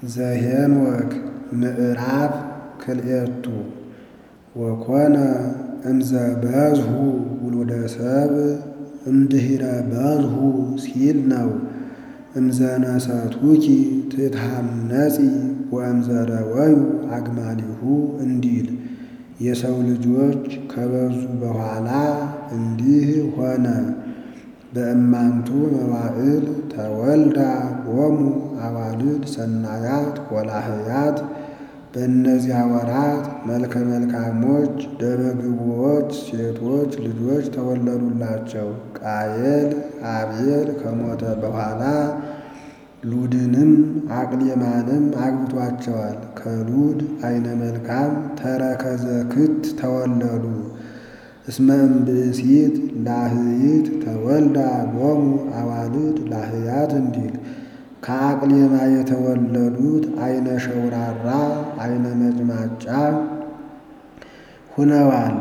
ዘኄንወክ ምዕራፍ ክልኤቱ ወኮነ እምዘ በዝሑ ውሉደ ሰብእ እምድኅረ በዝሑ ሲል ነው። እምዘነሰቱኪ ትትሐነጺ ወእምዘረወዩ አግማሊሁ እንዲል የሰው ልጆች ከበዙ በኋላ እንዲህ ሆነ። በእማንቱ መዋዕል ተወልዳ ሎሙ አዋልድ ሰናያት ወላህያት በእነዚያ ወራት መልከ መልካሞች ደመግቦች ሴቶች ልጆች ተወለዱላቸው። ቃየል አቤል ከሞተ በኋላ ሉድንም አቅሌማንም አግብቷቸዋል። ከሉድ አይነ መልካም ተረከዘ ክት ተወለዱ። እስመ እምብእሲት ላህይት ተወልዳ ሎሙ አዋልድ ላህያት እንዲል ከአቅሌማ የተወለዱት አይነ ሸውራራ አይነ መጭማጫ ሁነዋል።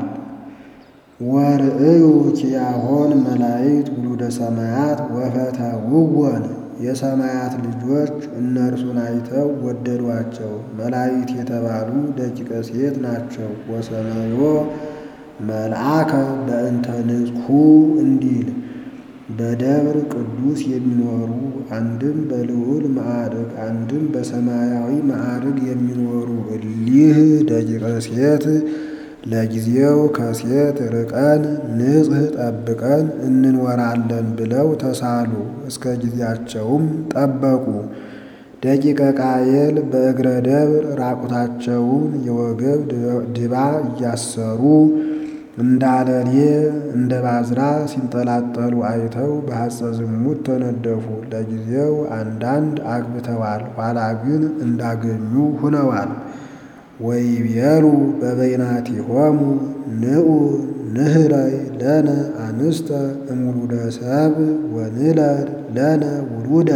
ወርእዩ ኪያሆን መላእክት ውሉደ ሰማያት ወፈተውወን የሰማያት ልጆች እነርሱን አይተው ወደዷቸው። መላእክት የተባሉ ደቂቀ ሴት ናቸው። ወሰመዮ መልአከ በእንተ ንጽሑ እንዲል በደብር ቅዱስ የሚኖሩ አንድም በልዑል ማዕርግ አንድም በሰማያዊ ማዕርግ የሚኖሩ እሊህ ደቂቀ ሴት ለጊዜው ከሴት ርቀን ንጽሕ ጠብቀን እንኖራለን ብለው ተሳሉ። እስከ ጊዜያቸውም ጠበቁ። ደቂቀ ቃየል በእግረ ደብር ራቁታቸውን የወገብ ድባ እያሰሩ እንዳለሌ እንደ ባዝራ ሲንጠላጠሉ አይተው በሐፀ ዝሙት ተነደፉ። ለጊዜው አንዳንድ አግብተዋል፣ ኋላ ግን እንዳገኙ ሁነዋል። ወይቤሉ በበይናቲሆሙ ንዑ ንህረይ ለነ አንስተ እምውሉደ ሰብእ ወንለድ ለነ ውሉደ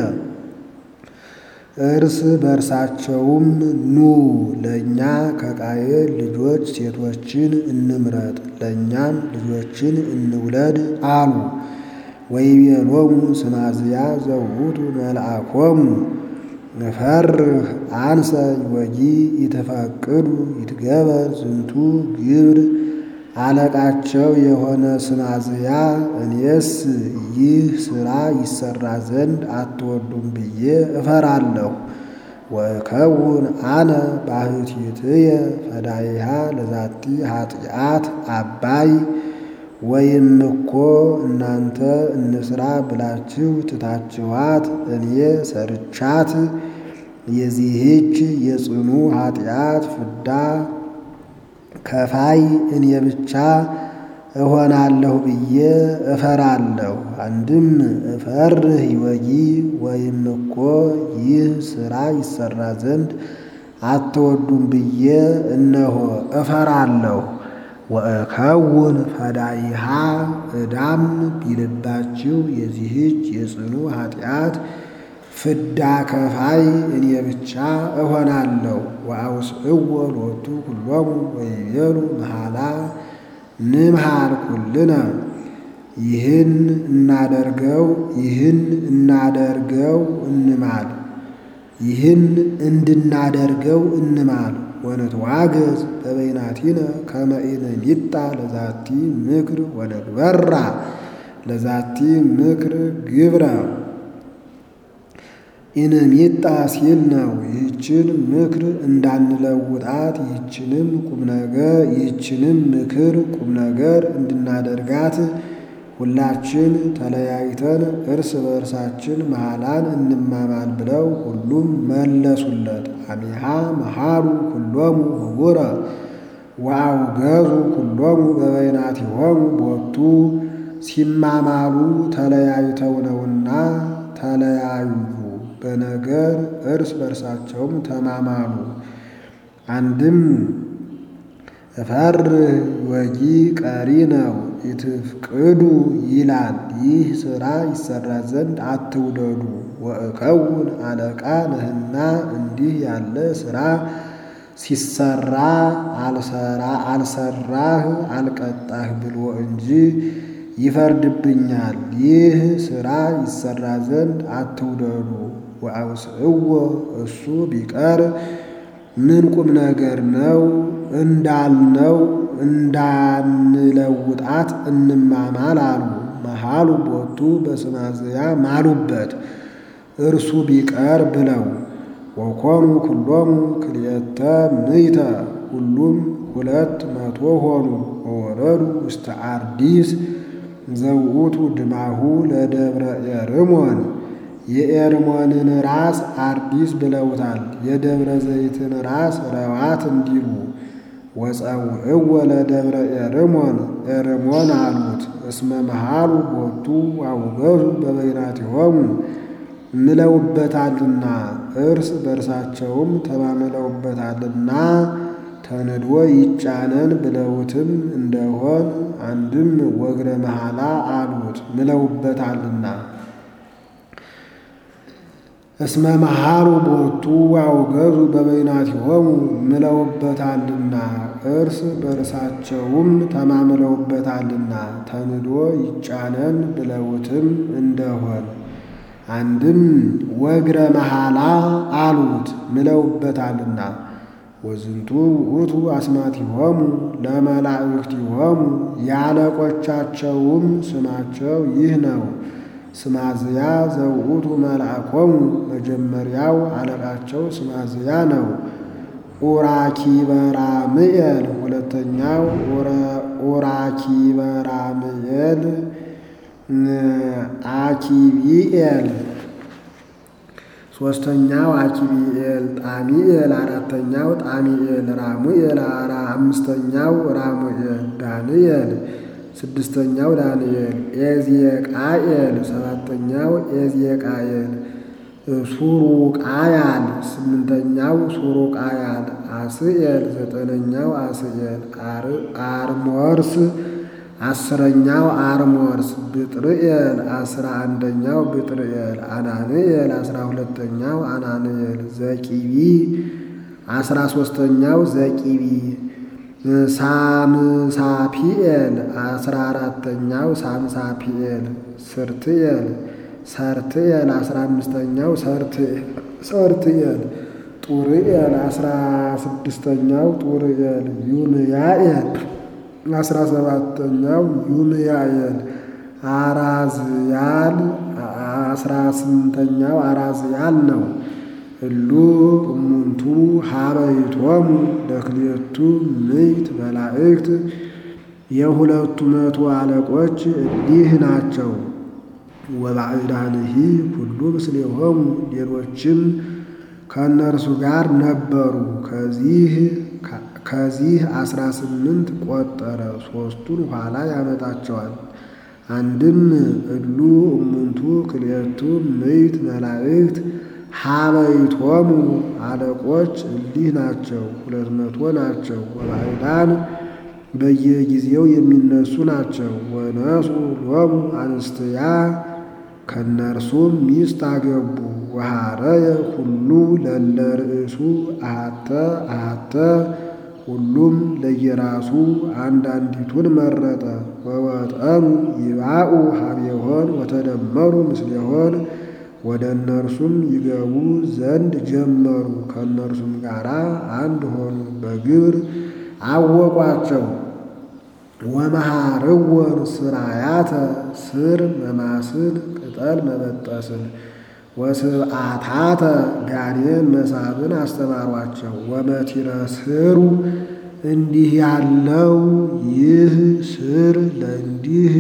እርስ በእርሳቸውም ኑ ለእኛ ከቃየል ልጆች ሴቶችን እንምረጥ ለእኛም ልጆችን እንውለድ አሉ። ወይቤሎሙ ስማዝያ ዘውቱ መልአኮሙ እፈርህ አንሰ ወጊ ይተፋቅዱ ይትገበር ዝንቱ ግብር አለቃቸው የሆነ ስማዝያ እኔስ ይህ ሥራ ይሰራ ዘንድ አትወዱም ብዬ እፈራለሁ። ወእከውን አነ ባሕቲትየ ፈዳይሃ ለዛቲ ኃጢአት አባይ ወይም እኮ እናንተ እንስራ ብላችሁ ትታችኋት እኔ ሰርቻት የዚህች የጽኑ ኃጢአት ፍዳ ከፋይ እኔ ብቻ እሆናለሁ ብዬ እፈራለሁ። አንድም እፈርህ ይወጊ ወይም እኮ ይህ ሥራ ይሰራ ዘንድ አትወዱም ብዬ እነሆ እፈራለሁ። ወእከውን ፈዳይሃ ዕዳም ቢልባችሁ የዚህች የጽኑ ኃጢአት ፍዳ ከፋይ እኔ ብቻ እሆናለሁ። ወአውስዕዎ ሎቱ ኩሎሙ ወይቤሉ መሐላ ንምሃር ኩልነ ይህን እናደርገው ይህን እናደርገው እንማል ይህን እንድናደርገው እንማል ወንትዋገዝ በበይናቲነ ከመ ኢንሚጣ ለዛቲ ምክር ወነግበራ ለዛቲ ምክር ግብረ ኢንሚጣ ሲል ነው። ይህችን ምክር እንዳንለውጣት ይህችንም ቁም ነገር ይህችንም ምክር ቁም ነገር እንድናደርጋት ሁላችን ተለያይተን እርስ በእርሳችን መሐላን እንማማል ብለው ሁሉም መለሱለት። አሚሃ መሃሩ ኩሎሙ ህቡረ ወአውገዙ ኩሎሙ በበይናቲሆሙ ቦቱ ሲማማሉ ተለያይተው ነውና ተለያዩ። በነገር እርስ በርሳቸውም ተማማሉ። አንድም እፈርህ ወጊ ቀሪ ነው። ኢትፍቅዱ ይላል። ይህ ሥራ ይሰራ ዘንድ አትውደዱ። ወእከውን አለቃ ነህና እንዲህ ያለ ሥራ ሲሰራ አልሰራህ አልቀጣህ ብሎ እንጂ ይፈርድብኛል። ይህ ሥራ ይሰራ ዘንድ አትውደዱ። ወአውስእዎ እሱ ቢቀር ምን ቁም ነገር ነው እንዳልነው እንዳንለውጣት እንማማል አሉ። መሃሉ ቦቱ በስማዝያ ማሉበት እርሱ ቢቀር ብለው ወኮኑ ኩሎሙ ክልኤተ ምይተ ሁሉም ሁለት መቶ ሆኑ። ወወረዱ ውስተ አርዲስ ዘውእቱ ድማሁ ለደብረ ኤርሞን የኤርሞንን ራስ አርዲስ ብለውታል። የደብረ ዘይትን ራስ ረዋት እንዲሉ ወፀውዕዎ ለደብረ ኤርሞን ኤርሞን አሉት። እስመ መሃሉ ቦቱ አውገዙ በበይናቲሆሙ ምለውበታልና እርስ በርሳቸውም ተማምለውበታልና ተንዶ ይጫነን ብለውትም እንደሆን አንድም ወግረ መሐላ አሉት ምለውበታልና እስመ መሃሉ ቦቱ አውገዙ በበይናቲሆሙ ምለውበታልና እርስ በርሳቸውም ተማምለውበታልና ተንዶ ይጫነን ብለውትም እንደሆን አንድም ወግረ መሐላ አሉት ምለውበታልና ወዝንቱ ውእቱ አስማቲሆሙ ለመላእክቲሆሙ ያለቆቻቸውም ስማቸው ይህ ነው። ስማዝያ ዘውእቱ መልአኮሙ መጀመሪያው አለቃቸው ስማዝያ ነው። ኡራኪበራምኤል ሁለተኛው ኡራኪበራምኤል አኪቢኤል ሶስተኛው አኪቢኤል ጣሚኤል አራተኛው ጣሚኤል ራሙኤል አራ አምስተኛው ራሙኤል ዳንኤል ስድስተኛው ዳንኤል ኤዝየቃኤል ሰባተኛው ኤዝየቃኤል ሱሩቃያል ስምንተኛው ሱሩቃያል አስኤል ዘጠነኛው አስኤል አርሞርስ አስረኛው አርሞርስ ብጥርኤል አስራ አንደኛው ብጥርኤል አናንኤል አስራ ሁለተኛው አናንኤል ዘቂቢ አስራ ሶስተኛው ዘቂቢ ሳምሳፒኤል አስራ አራተኛው ሳምሳፒኤል ስርትኤል ሰርትኤል አስራ አምስተኛው ሰርትኤል ጡርኤል አስራ ስድስተኛው ጡርኤል ዩምያኤል አስራ ሰባተኛው ዩምያኤል አራዝያል አስራ ስምንተኛው አራዝያል ነው። እሉ እሙንቱ ሀበይቶሙ ለክልኤቱ ምዕት መላእክት የሁለቱ መቶ አለቆች እሊህ ናቸው። ወባዕዳንሂ ሁሉ ምስሌሆሙ ሌሎችም ከእነርሱ ጋር ነበሩ። ከዚህ ከዚህ አስራ ስምንት ቆጠረ። ሦስቱን ኋላ ያመጣቸዋል። አንድም እሉ እሙንቱ ክልኤቱ ምዕት መላእክት ሀበይቶሙ አለቆች እሊህ ናቸው፣ ሁለት መቶ ናቸው። ወባዕዳን በየጊዜው የሚነሱ ናቸው። ወነሱ ሎሙ አንስትያ ከእነርሱም ሚስት አገቡ። ወሐረየ ሁሉ ለለ ርእሱ አሃተ አሃተ ሁሉም ለየራሱ አንዳንዲቱን መረጠ። ወወጠኑ ይባኡ ሀቤሆን ወተደመሩ ምስሌሆን ወደ እነርሱም ይገቡ ዘንድ ጀመሩ። ከእነርሱም ጋር አንድ ሆኑ፣ በግብር አወቋቸው። ወመሃርወን ስራያተ ስር መማስን ቅጠል መበጠስን ወስብዓታተ ጋኔን መሳብን አስተማሯቸው። ወመቲረ ስሩ እንዲህ ያለው ይህ ስር ለእንዲህ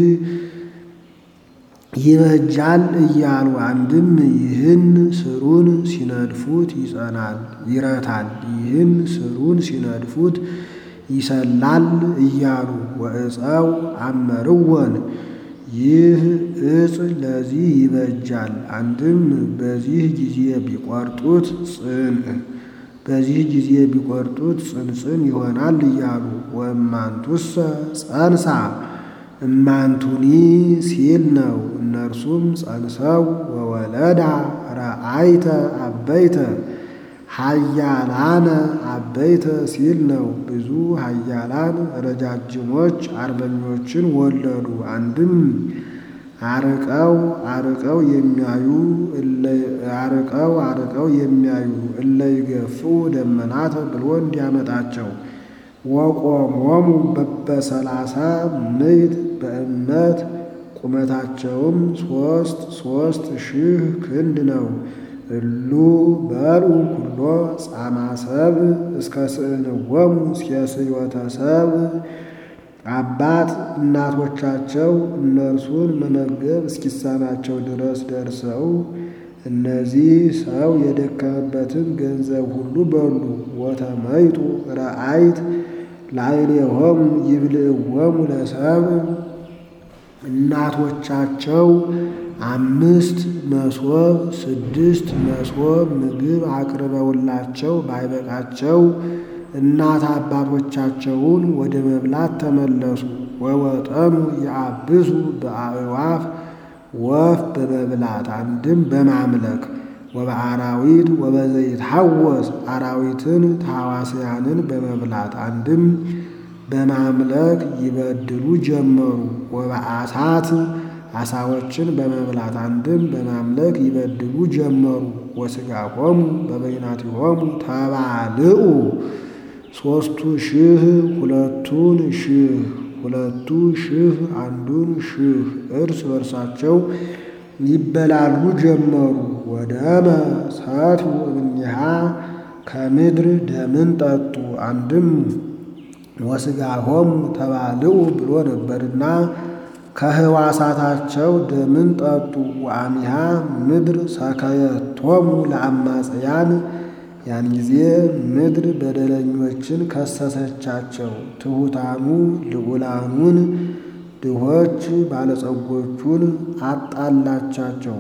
ይበጃል እያሉ አንድም ይህን ስሩን ሲነድፉት ይጸናል ይረታል፣ ይህን ስሩን ሲነድፉት ይሰላል እያሉ ወዕፀው አመርወን ይህ እጽ ለዚህ ይበጃል። አንድም በዚህ ጊዜ ቢቆርጡት ጽን በዚህ ጊዜ ቢቆርጡት ጽንጽን ይሆናል እያሉ ወእማንቱሰ ጸንሳ እማንቱኒ ሲል ነው። እነርሱም ጸንሰው ወወለዳ ረአይተ አበይተ ሀያላነ አበይተ ሲል ነው። ብዙ ሀያላን ረጃጅሞች አርበኞችን ወለዱ። አንድም አርቀው አርቀው የሚያዩ አርቀው አርቀው የሚያዩ እለ ይገፍኡ ደመናት ብሎ እንዲያመጣቸው ወቆሞሙ በበሰላሳ ምዕት በእምነት ቁመታቸውም ሶስት ሶስት ሺህ ክንድ ነው። እሉ በልዑ ኩሎ ጻማ ሰብ እስከ ስእንወሙ ሴስዮተ ሰብ አባት እናቶቻቸው እነርሱን መመገብ እስኪሳናቸው ድረስ ደርሰው እነዚህ ሰው የደከመበትን ገንዘብ ሁሉ በሉ። ወተመይጡ ረአይት ላዕሌሆሙ ይብልዕዎሙ ለሰብ እናቶቻቸው አምስት መሶብ ስድስት መሶብ ምግብ አቅርበውላቸው ባይበቃቸው እናት አባቶቻቸውን ወደ መብላት ተመለሱ። ወወጠኑ የአብሱ በአዕዋፍ ወፍ በመብላት አንድም በማምለክ ወበአራዊት ወበዘይትሐወስ አራዊትን ታዋስያንን በመብላት አንድም በማምለክ ይበድሉ ጀመሩ። ወበአሳት አሳዎችን በመብላት አንድም በማምለክ ይበድሉ ጀመሩ። ወሥጋሆሙ በበይናቲሆሙ ተባልዑ ሦስቱ ሺህ ሁለቱን ሺህ ሁለቱ ሺህ አንዱን ሺህ እርስ በርሳቸው ይበላሉ ጀመሩ። ወደመ ሰትዩ እምኔሃ ከምድር ደምን ጠጡ። አንድም ወሥጋሆሙ ተባልዑ ብሎ ነበርና ከህዋሳታቸው ደምን ጠጡ። ወአሚሃ ምድር ሰከየቶሙ ለአማጽያን ያን ጊዜ ምድር በደለኞችን ከሰሰቻቸው። ትሑታኑ ልዑላኑን ድሆች ባለጸጎቹን አጣላቻቸው።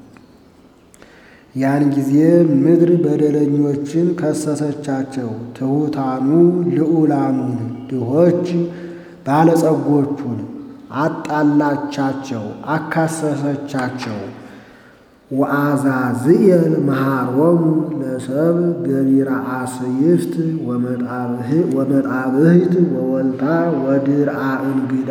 ያን ጊዜ ምድር በደለኞችን ከሰሰቻቸው። ትሑታኑ ልዑላኑን ድሆች ባለጸጎቹን አጣላቻቸው፣ አካሰሰቻቸው። ወአዛዝየል መሃሮሙ ለሰብ ገቢረ አስይፍት ወመጣብህት ወወልታ ወድርአ እንግዳ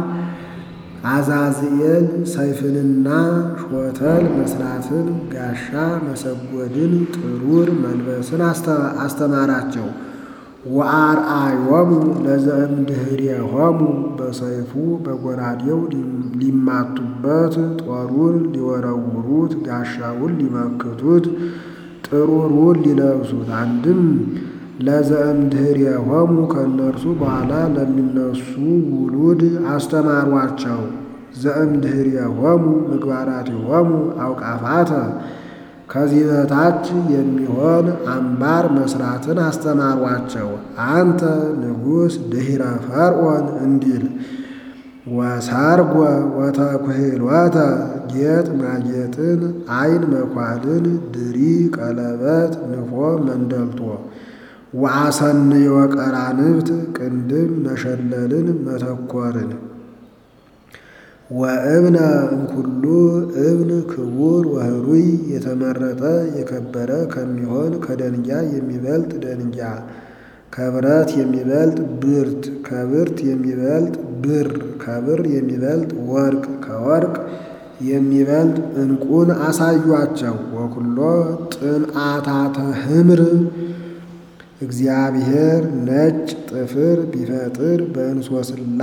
አዛዝኤል ሰይፍንና ሾተል መስራትን ጋሻ መሰጎድን ጥሩር መልበስን አስተማራቸው። ወአርአዮሙ ለዘእምድኅሬሆሙ በሰይፉ በጎራዴው ሊማቱበት ጦሩን ሊወረውሩት ጋሻውን ሊመክቱት ጥሩሩን ሊለብሱት አንድም ለዘእምድኅሬሆሙ ከእነርሱ በኋላ ለሚነሱ ውሉድ አስተማሯቸው። ዘእምድኅሬሆሙ ምግባራቲሆሙ አውቃፋተ ከዚህ በታች የሚሆን አምባር መስራትን አስተማሯቸው። አንተ ንጉሥ ድኅረ ፈርዖን እንዲል ወሰርጎ ወተኩሕሎተ ጌጥ ማጌጥን ዓይን መኳልን ድሪ ቀለበት ንፎ መንደልቶ ወአሰንዮ ቀራንብት ቅንድም መሸለልን መተኮርን ወእብነ እምኩሉ እብን ክቡር ወህሩይ የተመረጠ የከበረ ከሚሆን ከደንጊያ የሚበልጥ ደንጊያ ከብረት የሚበልጥ ብርት ከብርት የሚበልጥ ብር ከብር የሚበልጥ ወርቅ ከወርቅ የሚበልጥ ዕንቁን አሳዩአቸው። ወኩሎ ጥንአታተ ህምር እግዚአብሔር ነጭ ጥፍር ቢፈጥር በእንሶስላ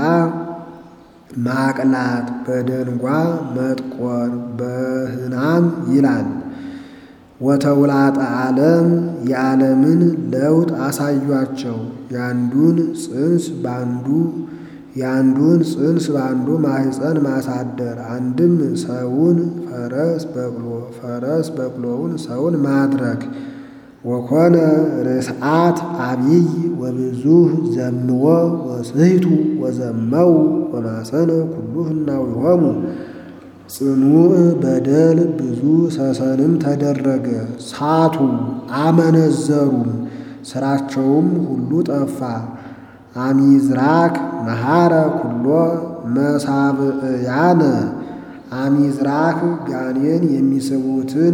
ማቅላት በደንጓ መጥቆር በህናም ይላል። ወተውላጠ ዓለም የዓለምን ለውጥ አሳዩአቸው። ያንዱን ጽንስ ባንዱ ያንዱን ጽንስ ባንዱ ማህፀን ማሳደር አንድም ሰውን ፈረስ በቅሎ ፈረስ በቅሎውን ሰውን ማድረግ ወኮነ ርስዓት አብይ ወብዙህ ዘምዎ ወስሕቱ ወዘመው ወማሰነ ኩሉ ህናዊሆሙ ጽኑዕ በደል ብዙ ሰሰንም ተደረገ። ሳቱ አመነዘሩም፣ ስራቸውም ሁሉ ጠፋ። አሚዝራክ መሐረ ኩሎ መሳብዕያነ አሚዝራክ ጋኔን የሚስቡትን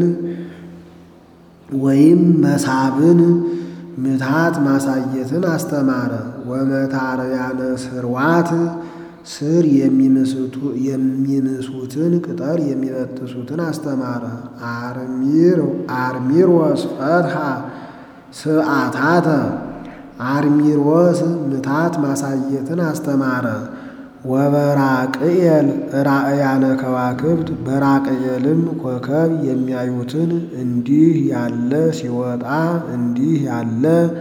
ወይም መሳብን ምትሃት ማሳየትን አስተማረ። ወመታርያነ ስርዋት ስር የሚምሱትን ቅጠል የሚበጥሱትን አስተማረ። አርሚሮስ ፈትሐ ስብዓታተ አርሚሮስ ምታት ማሳየትን አስተማረ። ወበራቅኤል ራእያነ ከዋክብት በራቅኤልም ኮከብ የሚያዩትን እንዲህ ያለ ሲወጣ እንዲህ ያለ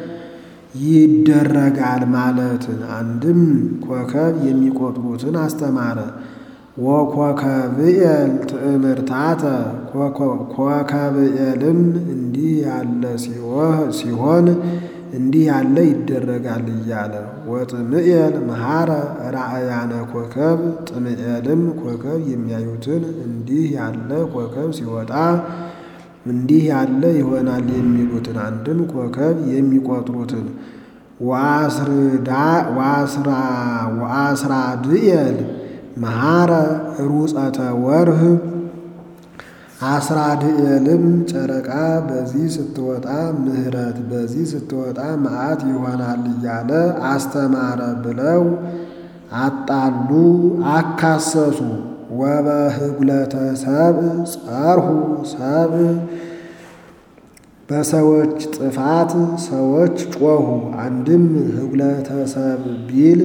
ይደረጋል ማለትን አንድም ኮከብ የሚቆጥሩትን አስተማረ። ወኮከብኤል ትእምርታተ ኮከብኤልም እንዲህ ያለ ሲሆን እንዲህ ያለ ይደረጋል እያለ ወጥምኤል መሐረ ራእያነ ኮከብ ጥምኤልም ኮከብ የሚያዩትን እንዲህ ያለ ኮከብ ሲወጣ እንዲህ ያለ ይሆናል የሚሉትን አንድም ኮከብ የሚቆጥሩትን ወአስራድኤል መሐረ ሩፀተ ወርህ አስራድኤልም ጨረቃ በዚህ ስትወጣ ምሕረት በዚህ ስትወጣ መዓት ይሆናል እያለ አስተማረ ብለው አጣሉ፣ አካሰሱ። ወበህጉለተ ሰብእ ጸርሁ ሰብእ በሰዎች ጥፋት ሰዎች ጮኹ። አንድም ህጉለተ ሰብእ ቢል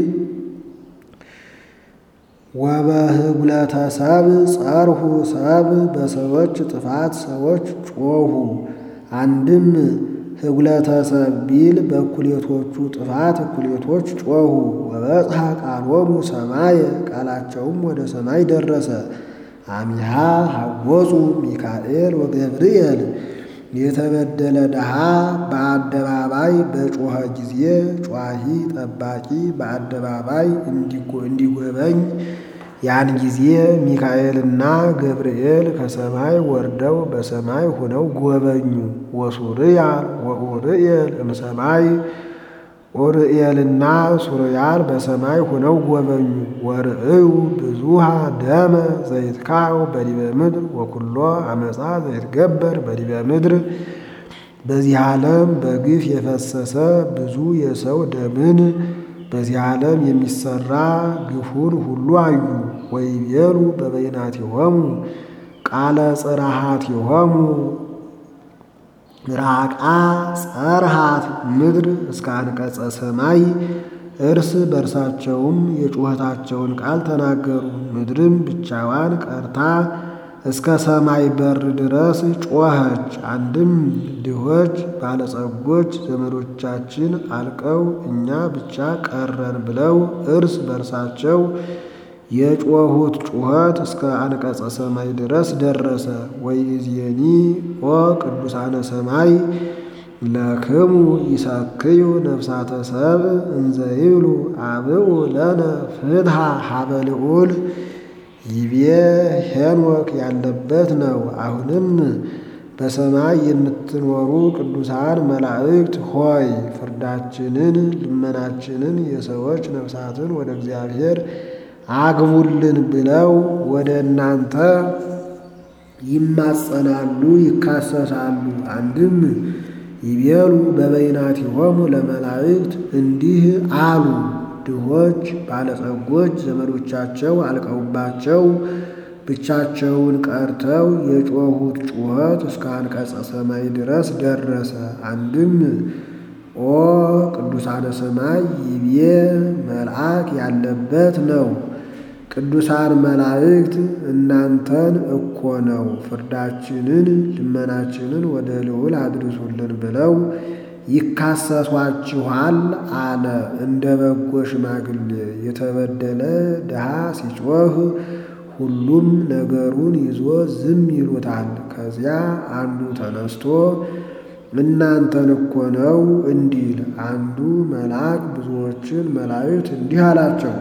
ወበህጉለተ ሰብእ ጸርሁ ሰብእ በሰዎች ጥፋት ሰዎች ጮኹ። አንድም ህጉለተ ሰብእ ቢል በእኩሌቶቹ ጥፋት እኩሌቶች ጮኹ። ወበጽሐ ቃሎሙ ሰማየ ቃላቸውም ወደ ሰማይ ደረሰ። አሚሃ ሐወፁ ሚካኤል ወገብርኤል የተበደለ ድሃ በአደባባይ በጮኸ ጊዜ ጯሂ ጠባቂ በአደባባይ እንዲጎበኝ ያን ጊዜ ሚካኤልና ገብርኤል ከሰማይ ወርደው በሰማይ ሆነው ጎበኙ። ወሱርያል ወኡርኤል እምሰማይ ኡርኤልና ሱርያል በሰማይ ሆነው ጎበኙ። ወርእዩ ብዙሃ ደመ ዘይትካው በዲበ ምድር ወኩሎ አመፃ ዘይትገበር በዲበ ምድር በዚህ ዓለም በግፍ የፈሰሰ ብዙ የሰው ደምን በዚህ ዓለም የሚሰራ ግፉን ሁሉ አዩ። ወይቤሉ በበይናቲሆሙ ቃለ ጽርሃቲሆሙ ራቃ ጸርሃት ምድር እስከ አንቀጸ ሰማይ እርስ በርሳቸውም የጩኸታቸውን ቃል ተናገሩ። ምድርም ብቻዋን ቀርታ እስከ ሰማይ በር ድረስ ጮኸች። አንድም ድሆች ባለጸጎች ዘመዶቻችን አልቀው እኛ ብቻ ቀረን ብለው እርስ በርሳቸው የጮኹት ጩኸት እስከ አንቀጸ ሰማይ ድረስ ደረሰ። ወይእዜኒ ኦ ቅዱሳነ ሰማይ ለክሙ ይሰክዩ ነፍሳተ ሰብእ እንዘ ይብሉ አብኡ ለነ ፍትሐ ሀበ ልዑል ይቤ ሄኖክ ያለበት ነው። አሁንም በሰማይ የምትኖሩ ቅዱሳን መላእክት ሆይ ፍርዳችንን፣ ልመናችንን የሰዎች ነፍሳትን ወደ እግዚአብሔር አግቡልን ብለው ወደ እናንተ ይማጸናሉ፣ ይካሰሳሉ። አንድም ይቤሉ በበይናቲሆሙ ለመላእክት እንዲህ አሉ። ድሆች ባለጸጎች ዘመዶቻቸው አልቀውባቸው ብቻቸውን ቀርተው የጮኹት ጩኸት እስከ አንቀጸ ሰማይ ድረስ ደረሰ። አንድም ኦ ቅዱሳነ ሰማይ ይቤ መልአክ ያለበት ነው። ቅዱሳን መላእክት እናንተን እኮ ነው ፍርዳችንን ልመናችንን ወደ ልዑል አድርሱልን ብለው ይካሰሷችኋል አለ። እንደ በጎ ሽማግሌ የተበደለ ድሃ ሲጮህ ሁሉም ነገሩን ይዞ ዝም ይሉታል። ከዚያ አንዱ ተነስቶ እናንተን እኮ ነው እንዲል አንዱ መልአክ ብዙዎችን መላእክት እንዲህ አላቸው።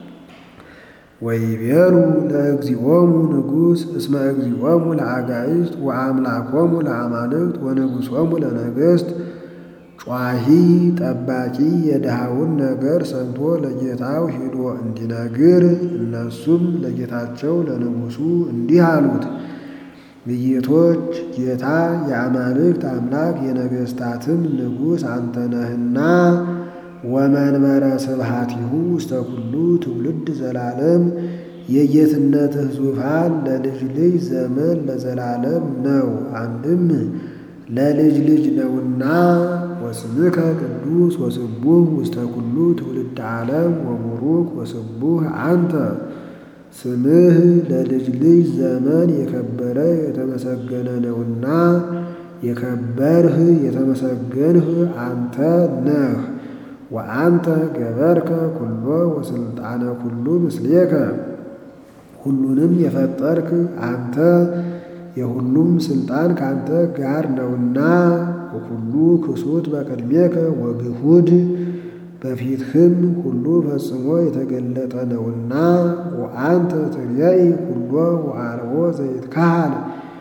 ወይቤሉ ለእግዚኦሙ ንጉሥ እስመ እግዚኦሙ ለአጋዕዝት ወአምላኮሙ ለአማልክት ወንጉሶሙ ለነገሥት ጯሂ ጠባቂ የድሃውን ነገር ሰምቶ ለጌታው ሂዶ እንዲነግር እነሱም ለጌታቸው ለንጉሡ እንዲህ አሉት። የጌቶች ጌታ የአማልክት አምላክ የነገሥታትም ንጉሥ አንተ ነህና ወመንበረ ስብሐቲሁ ውስተ ኩሉ ትውልድ ዘላለም የጌትነትህ ዙፋን ለልጅ ልጅ ዘመን ለዘላለም ነው። አንድም ለልጅ ልጅ ነውና ወስምከ ቅዱስ ወስቡህ ውስተ ኩሉ ትውልድ ዓለም ወቡሩክ ወስቡህ አንተ ስምህ ለልጅ ልጅ ዘመን የከበረ የተመሰገነ ነውና የከበርህ የተመሰገንህ አንተ ነህ። ወአንተ ገበርከ ኩሎ ወስልጣነ ኩሉ ምስሌከ ሁሉንም የፈጠርክ አንተ የሁሉም ስልጣን ካንተ ጋር ነውና ሁሉ ክሱት በቅድሜከ ወግሁድ በፊትህም ሁሉ ፈጽሞ የተገለጠ ነውና ወአንተ ትርየኢ ኩሎ ወአልቦ ዘይትካሃል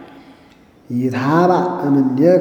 ይትሃባእ እምኔከ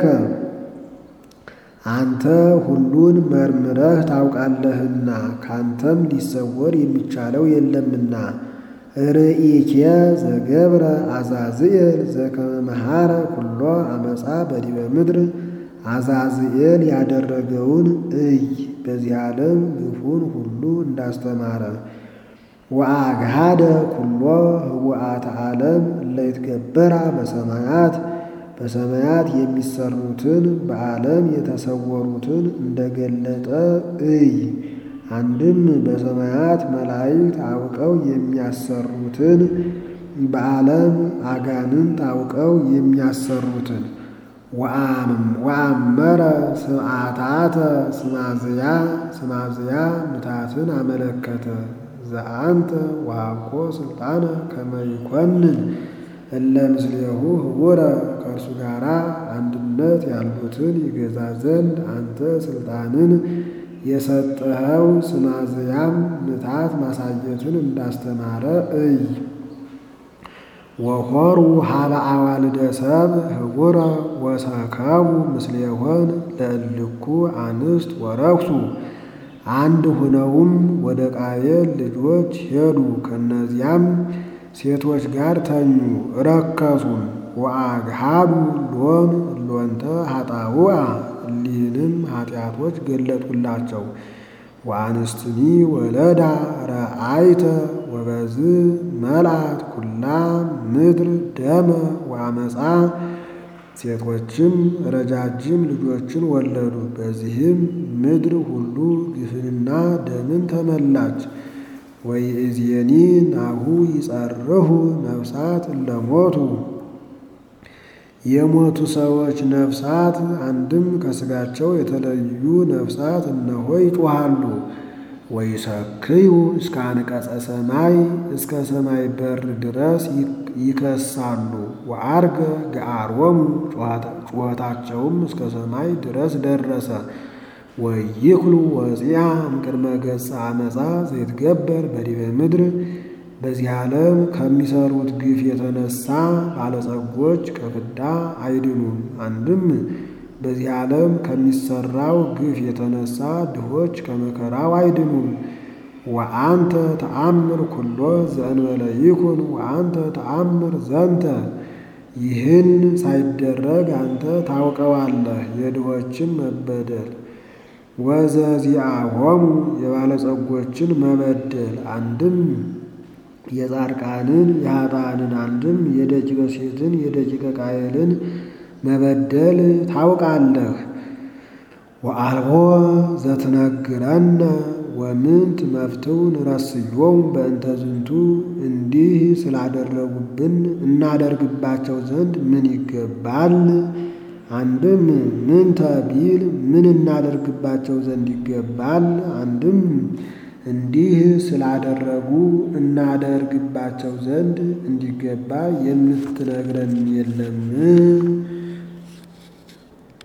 አንተ ሁሉን መርምረህ ታውቃለህና ካንተም ሊሰወር የሚቻለው የለምና። ርኢኬ ዘገብረ አዛዝኤል ዘከመ መሃረ ኩሎ አመፃ በዲበ ምድር አዛዝኤል ያደረገውን እይ በዚህ ዓለም ግፉን ሁሉ እንዳስተማረ ወአግሃደ ኩሎ ህቡአተ ዓለም እለይትገበራ በሰማያት በሰማያት የሚሰሩትን በዓለም የተሰወሩትን እንደገለጠ እይ። አንድም በሰማያት መላእክት አውቀው የሚያሰሩትን በዓለም አጋንንት አውቀው የሚያሰሩትን ወአመረ ስምዓታተ ስማዝያ ስማዝያ ምታትን አመለከተ ዘአንተ ወሀብኮ ስልጣነ ከመ ይኮንን እለ ምስሌሁ ህቡረ ከእርሱ ጋር አንድነት ያሉትን ይገዛ ዘንድ አንተ ስልጣንን የሰጠኸው ስማዝያም ምታት ማሳየትን እንዳስተማረ እይ። ወሖሩ ሀበ አዋልደ ሰብ ህቡረ ወሰከቡ ምስሌሆን ለእልኩ አንስት ወረክሱ አንድ ሁነውም ወደ ቃየል ልጆች ሄዱ። ከእነዚያም ሴቶች ጋር ተኙ ረከሱም። ወአግሃዱ ሎን ሎንተ ኃጣውአ እሊህንም ኃጢአቶች ገለጡላቸው። ወአንስትኒ ወለዳ ረአይተ ወበዝ መልአት ኩላ ምድር ደመ ወአመፃ ሴቶችም ረጃጅም ልጆችን ወለዱ። በዚህም ምድር ሁሉ ግፍንና ደምን ተመላች። ወይእዜኒ ናሁ ይጸርሁ ነፍሳት እለሞቱ የሞቱ ሰዎች ነፍሳት አንድም ከሥጋቸው የተለዩ ነፍሳት እነሆ ይጮሃሉ። ወይሰክዩ እስከ አንቀጸ ሰማይ እስከ ሰማይ በር ድረስ ይከሳሉ። ወአርገ ገአሮሙ ጩኸታቸውም እስከ ሰማይ ድረስ ደረሰ። ወይክሉ ወፂያ እምቅድመ ገጸ አመፃ ዘይትገበር በዲበ ምድር በዚህ ዓለም ከሚሰሩት ግፍ የተነሳ ባለጸጎች ከፍዳ አይድኑም። አንድም በዚህ ዓለም ከሚሰራው ግፍ የተነሳ ድሆች ከመከራው አይድኑም። ወአንተ ተአምር ኩሎ ዘእንበለ ይኩን ወአንተ ተአምር ዘንተ ይህን ሳይደረግ አንተ ታውቀዋለህ የድሆችን መበደል ወዘዚአሆሙ የባለጸጎችን መበደል አንድም የጻድቃንን የኃጥአንን አንድም የደቂቀ ሴትን የደቂቀ ቃየልን መበደል ታውቃለህ። ወአልቦ ዘትነግረነ ወምንት መፍትው ንረስዮም በእንተ ዝንቱ እንዲህ ስላደረጉብን እናደርግባቸው ዘንድ ምን ይገባል? አንድም ምንተ ቢል ምን እናደርግባቸው ዘንድ ይገባል? አንድም እንዲህ ስላደረጉ እናደርግባቸው ዘንድ እንዲገባ የምትነግረን የለም።